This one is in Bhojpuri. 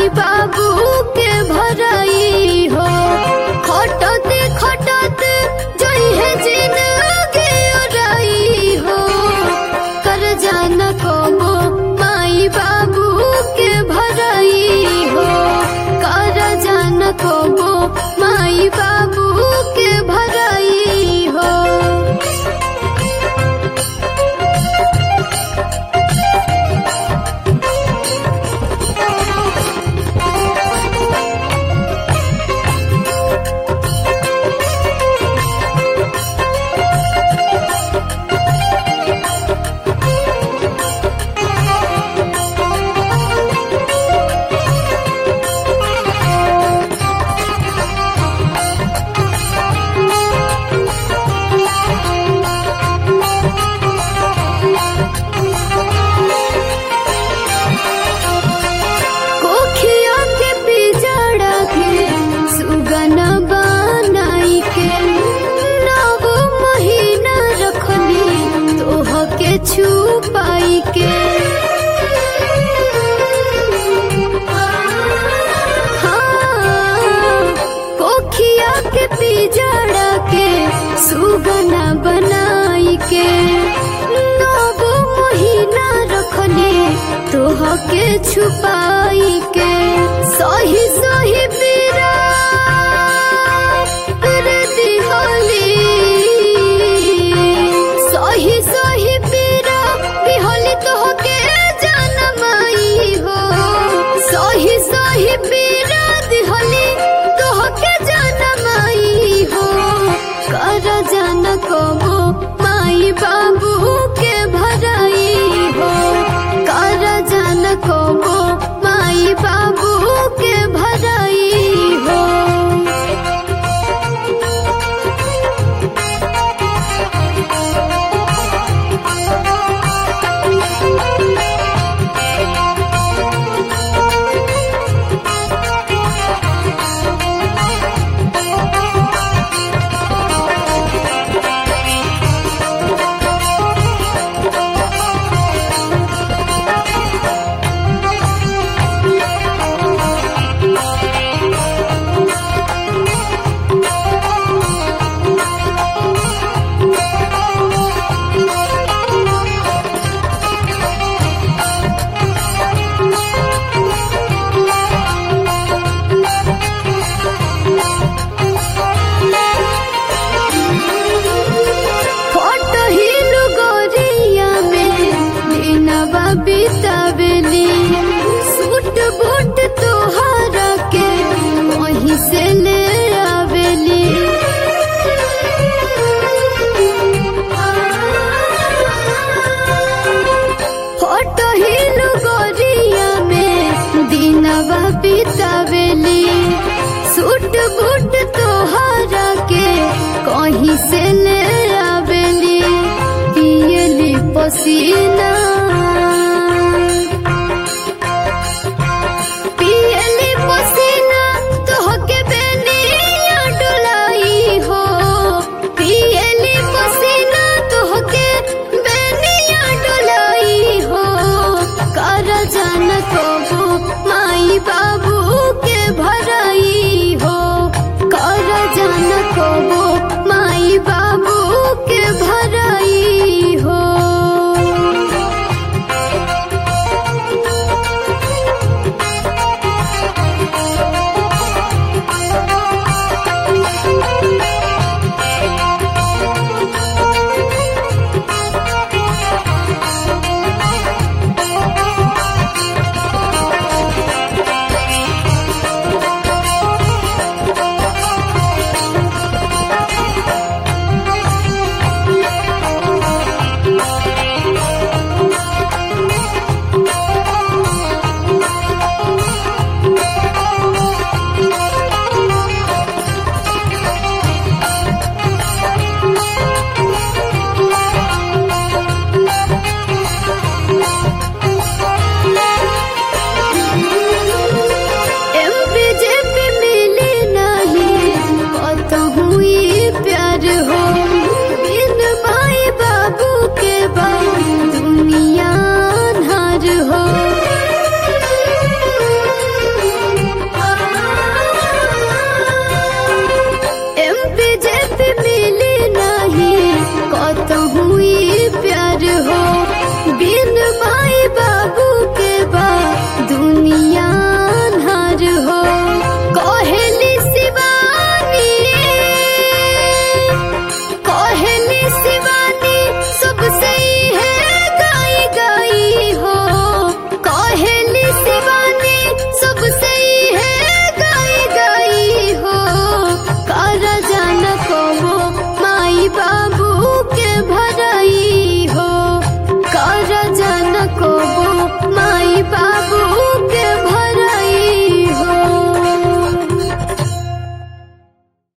माई बाबू के भराई हो खटते खटते जई है जिंदगी ओराई हो कर जाना कबो माई बाबू के भराई हो कर जाना कबो माई बाबू के भराई हो कोखिया के पिजड़ा के सुगन बनाई के नव महीना रखनी तोह के छुपाई के हाँ, कोखिया के पिजड़ा के सुगना बनाई के नव महीना रखनी तोह के छुपाई के सही सही पीरा कर दिहली सही सही पीरा दिहली तोह के जनमाई हो सही सही पीरा दिहली तोह के जनमाई हो कर जन कबो माई बाबू के भराई हो कर जन कबो माई बाबू के भराई हो फोटो हिलु गोरिया में दिनवा बितावेली सूट बूट तोहरा के वहीं से ले आवेली फोटो हिलु गोरिया में दिनवा बितावेली सूट बूट तोहरा के कहीं से ले आवेली पियली पसीना